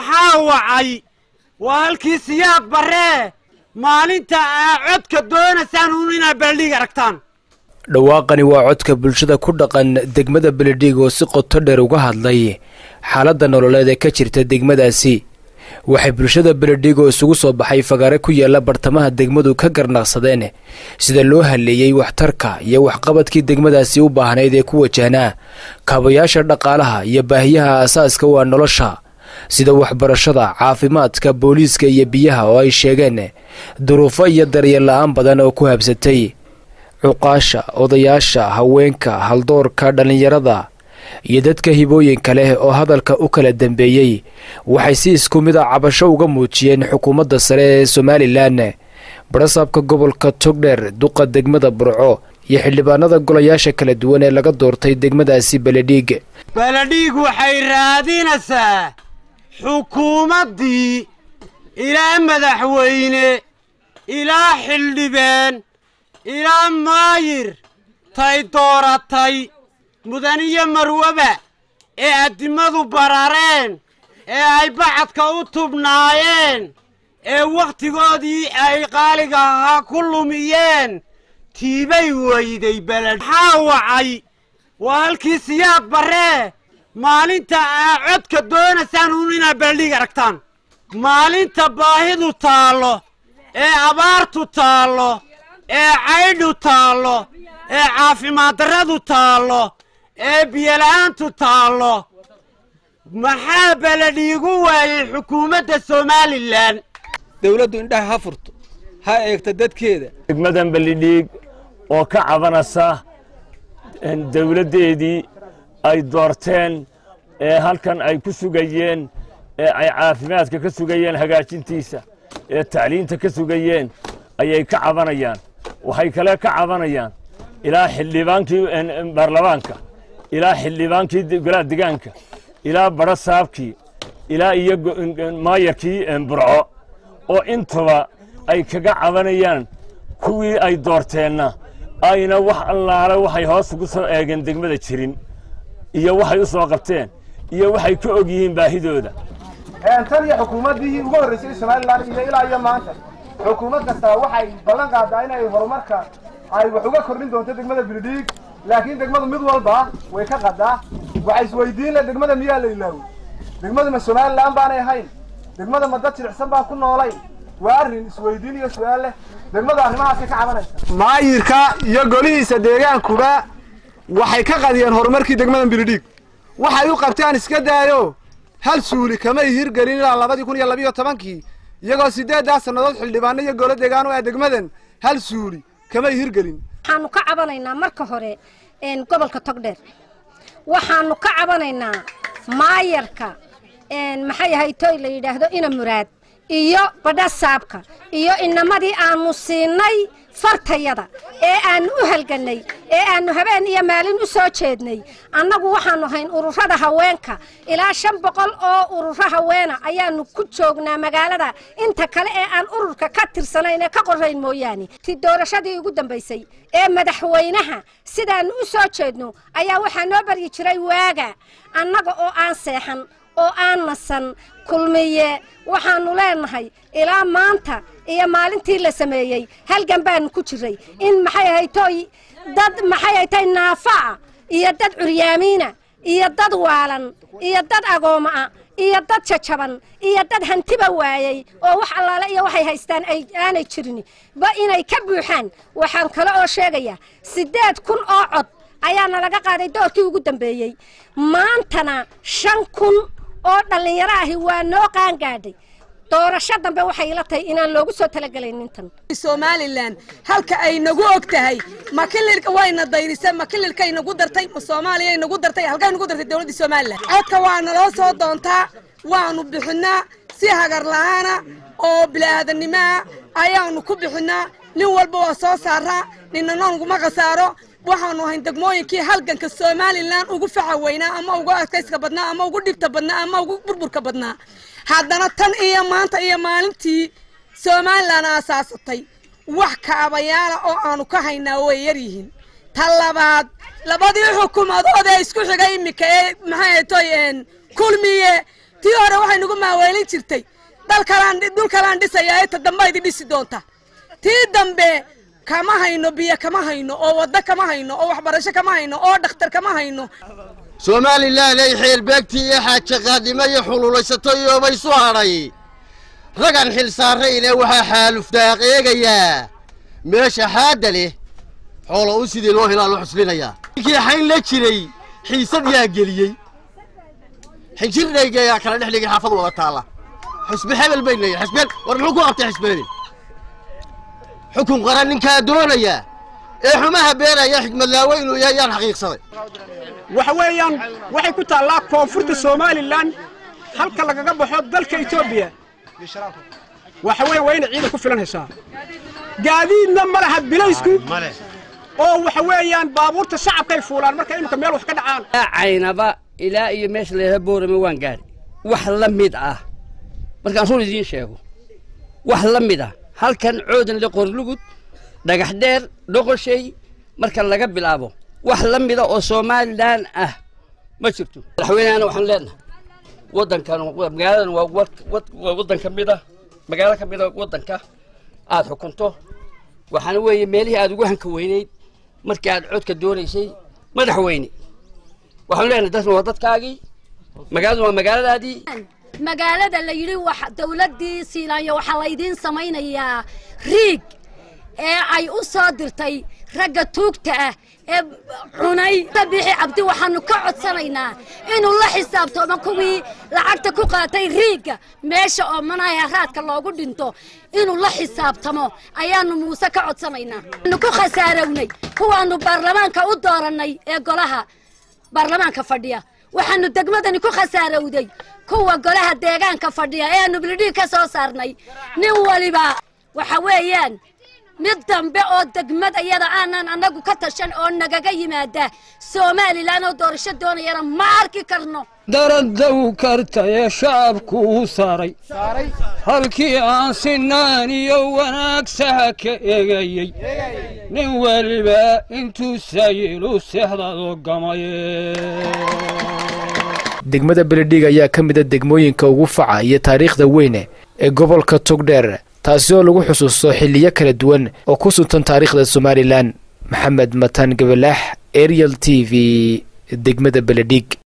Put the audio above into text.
maxaa wacay waa halkii siyaad barree maalinta aa codka doonaysaan uun inaad beledhiig aragtaan dhawaaqani waa codka bulshada ku dhaqan degmada beledhiig oo si qoto dheer uga hadlay xaaladda nololeed ee ka jirta degmadaasi waxay bulshada beledhiig oo isugu soo baxay fagaare ku yaala bartamaha degmadu ka garnaqsadeen sida loo haleeyey waxtarka iyo waxqabadkii degmadaasi u baahnayd ee ku wajahnaa kaabayaasha dhaqaalaha iyo baahiyaha aasaaska waa nolosha sida waxbarashada caafimaadka booliiska iyo biyaha oo ay sheegeen duruufo iyo daryeel la-aan badan oo ku habsatay cuqaasha odayaasha haweenka haldoorka dhallinyarada iyo dadka hibooyinka leh oo hadalka u kala dambeeyey waxay si isku mid a cabasho uga muujiyeen xukuumadda sare ee somalilan barasaabka gobolka togdheer duqa degmada burco iyo xildhibaanada golayaasha kala duwan ee laga doortay degmadaasi beledhiig beledhiig waxay raadinaysaa xukuumaddii ilaa madaxweyne ilaa xildhibaan ilaa maayir tay dooratay mudaniyo marwaba ee addimadu barareen ee ay bacadka u tubnaayeen ee wakhtigoodii ay qaaliga ahaa ku lumiyeen tiibay weyday beled maxaa wacay waa halkii siyaad barree maalinta aa codka doonaysaan uun inaad beledhiig aragtaan maalinta baahidu taallo ee abaartu taallo ee caydhu taallo ee caafimaad darradu taallo ee biyola'aantu taallo maxaa beledhiigu waayey xukuumadda somalilan dawladdu indhaha ha furto ha eegto dadkeeda degmadan beledhiig oo ka cabanaysa dawladdeedii ay doorteen ee halkan ay ku sugayeen ee ay caafimaadka ka sugayeen hagaajintiisa ee tacliinta ka sugayeen ayay ka cabanayaan waxay kale ka cabanayaan ilaa xildhibaankii baarlamaanka ilaa xildhibaankii golaha degaanka ilaa badho saabkii ilaa iyo maayarkii burco oo intuba ay kaga cabanayaan kuwii ay doorteenna ayna wax allaale waxay hoos ugu soo eegeen degmada jirin iyo waxay u soo qabteen iyo waxay ka og yihiin baahidooda tan iyo xukuumaddii ugu horraysay somalilan iyo ilaa iyo maanta xukuumad kastaa waxay ballan qaadaa inay horumarka ay wax uga kordhin doonto degmada beledhiig laakiin degmadu mid walba way ka qadaa waxay isweydiin le degmada miyaa la ilaawey degmadu ma somalilan baanay ahayn degmada ma dad jilicsan baan ku noolayn waa arrin isweydiin iyo su-aal leh degmadu arrimahaasay ka cabanaysa maayirka iyo golihiisa deegaankuba waxay ka qadiyeen horumarkii degmadan beledhiig waxay u qabtaan iska daayo hal suuli kamay hirgelin ilaa labadii kun iyo labiyo tobankii iyagoo siddeeddaa sannadood xildhibaano iyo golo deegaan u ah degmadan hal suuli kamay hirgelin waxaanu ka cabanaynaa marka hore gobolka togdheer waxaanu ka cabanaynaa maayarka maxay ahay toy la yidhaahdo ina muraad iyo badha saabka iyo inamadii aanu siinay fartayada ee aanu u halgannay ee aanu habeen iyo maalin u soo jeednay annagu waxaanu hayn ururada haweenka ilaa shan boqol oo ururo haweena ayaanu ku joognaa magaalada inta kale ee aan ururka ka tirsanayn ee ka qorayn mooyaane ti doorashadii ugu dambaysay ee madaxweynaha sidaannu u soo jeedno ayaa waxaa noo baryi jiray waaga annaga oo aan seexan oo aan nasan kulmiye waxaannu leenahay ilaa maanta iyo maalintii la sameeyey halgan baanu ku jiray in maxay ahaytoy dad maxay ahaytay naafa'a iyo dad curyaamiina iyo dad waalan iyo dad agooma'a iyo dad jajaban iyo dad hantiba waayey oo wax allaale iyo waxay haystaan aanay jirin ba inay ka buuxaan waxaan kale oo sheegayaa siddeed kun oo cod ayaana laga qaaday doorkii ugu dambeeyey maantana shan kun oo dhallinyaro ahi waa noo qaangaadhay doorasho dambe waxay ila tahay inaan loogu soo talagelaynin tan somalilan halka ay nagu og tahay ma kililka wayna dayrisay ma kililkay nagu dartay ma soomaaliyay nagu dartay halkay nagu dartay dowladda somalilan codka waa naloo soo doontaa waanu bixinaa si hagar la'aana oo bilaadanimoa ayaanu ku bixinaa nin walba waa soo saaraa ninna noonguma khasaaro waxaanu ahayn degmooyinkii halganka somalilan ugu faca weynaa ama ugu adkayska badnaa ama ugu dhibta badnaa ama ugu burburka badnaa haddana tan iyo maanta iyo maalintii somalilan aasaasatay wax kaabayaala oo aanu ka haynaa way yar yihiin ta labaad labadii xukuumadood ee isku xigay iminka ee maxay toy kulmiye tii hore waxay nagu maaweelin jirtay dalkalaan dhul kalaan dhisayaa ee ta dambe idi dhisi doonta tii dambe kama hayno biyo kama hayno oo waddo kama hayno oo waxbarasho kama hayno oo dhakhtar kama hayno somalilan ay xeelbeegtii iyo xaaje qaadnimo iyo xululaysato iyoobaysu hadhay ragan xil saarayne waxaa xaalufdaaq eegayaa meesha xaadda leh xoolo u sidii loo helaa loo xuslinayaa ninkii xayn la jiray xiisad yaa geliyey xinjirdhayga ayaa kala dhex dhigay xaafad wada taalla xusbe hebel bay leeyihin xusbeen war muxuu ku qabtay xusbeeni xukun qaran ninkaa doonaya ee xumaha beenaya xigmadlaawe inuu yahay yaan xaqiiqsaday waxa weeyaan waxay ku taallaa koonfurta somalilan halka lagaga baxo dalka etoobiya waxa weeye waa inay ciidan ku filan heshaa gaadiidna ma laha bilaysku oo waxa weeyaan baabuurta shacabkay fuulaan marka imika meel wax ka dhacaan caynaba ilaa iyo meesha layidhaha boorame waan gaari wax la mid ah markaan run idiin sheego wax la mid ah halkan coodan le qorlugud dhagax dheer dhoqoshay marka laga bilaabo wax la mida oo somalilan ah ma jirto madaxweynehana waxaan leenahay waddankan magaaladan waa waddan ka mid ah magaalo ka mid a waddanka aad xukunto waxaana weeye meelihii aad ugu hanka weynayd markii aad codka doonaysay madaxweyne waxaanu leenahay dadkan waa dadkaagii magaaladu waa magaaladaadii magaalada la yidhi wax dawladdii siilaanyo waxaa laydiin samaynayaa riig ee ay u soo dirtay ragga tuugta ah ee cunay bixi cabdi waxaanu ka codsanaynaa inuu la xisaabtoomo kuwii lacagta ku qaatay riigga meesha oo manaha raadka loogu dhinto inuu la xisaabtamo ayaanu muuse ka codsanaynaa waanu ku khasaarownay kuwaanu baarlamaanka u doorannay ee golaha baarlamaanka fadhiya waxaanu degmadani ku khasaarowday kuwa golaha deegaanka fadhiya ee aanu bilidhii ka soo saarnay nin waliba waxa weeyaan mid dambe oo degmad iyada aanan annagu ka tashan oo nagaga yimaada somalilan oo doorasho doonayana ma arki karno daradow karta ee shacabku u saaray halkii aan sinaan iyo wanaag saha ka eegayey nin weliba intuu sayilu seexdado gamaye degmada beledhiig ayaa ka mid a degmooyinka ugu faca iyo taariikhda weyne ee gobolka togdheer taasi oo lagu xusuusto xiliyo kala duwan oo ku suntan taariikhda somalilan maxamed matan gabalaax ariel t v degmada beledhiig